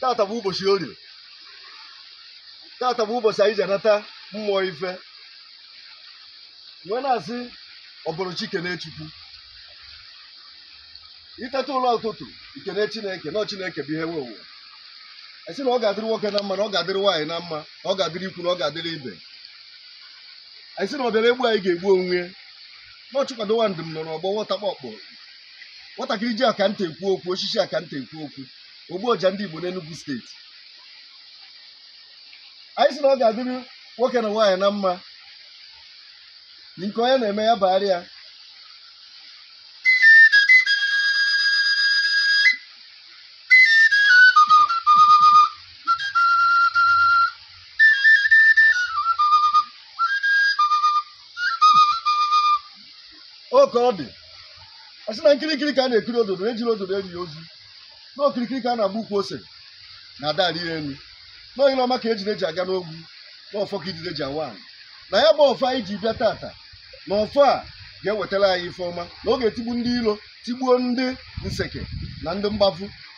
tata bụ ụbọchị orie tata bụ ụbọchị anyị ji anata mmụọ ife wee na-asị ọbụrụ chikene chukwu iteta ụlọ ụtụtụ ikene chineke na chineke bụ ihe nwe ụwa esi na ọ ga-adịrị nwoke na mma na ọ ga-adịrị nwaanyị na mma na ọ ga-adịrị ikwu na ọ ga-adịrị ibe anyị sị na ọ bịara egbu anyị ga-egbu onwe ya na ọchụkwado ndụ m nọ n'ọgbọ nwọtakpọkpọ nwatakịrị ji akanta ekwu okwu osisi akanta ekwu okwu ogbu ọja ndị igbo n'Enugu steeti anyị sị na ọ ga-adịrị nwoke na nwaanyị na mma nke onye na-eme ya bagharị ya oke ọ dị a sị na nkirikiri ka a na-ekiri ododo ejiri ododo eri ya ozu na okirikiri ka a na-agba ukwu ose na ada arị elu na onye ọma ka ejiri eji aga n'ogwu na ọfọ ka ijide ji awa anyị na ya bụ ọfọ anyị ji bịa tata na ọfọ a ga-ewetara anyị ife ọma na ọ ga-etigbu ndị ilo tigbuo ndị nseke na ndị mgbafu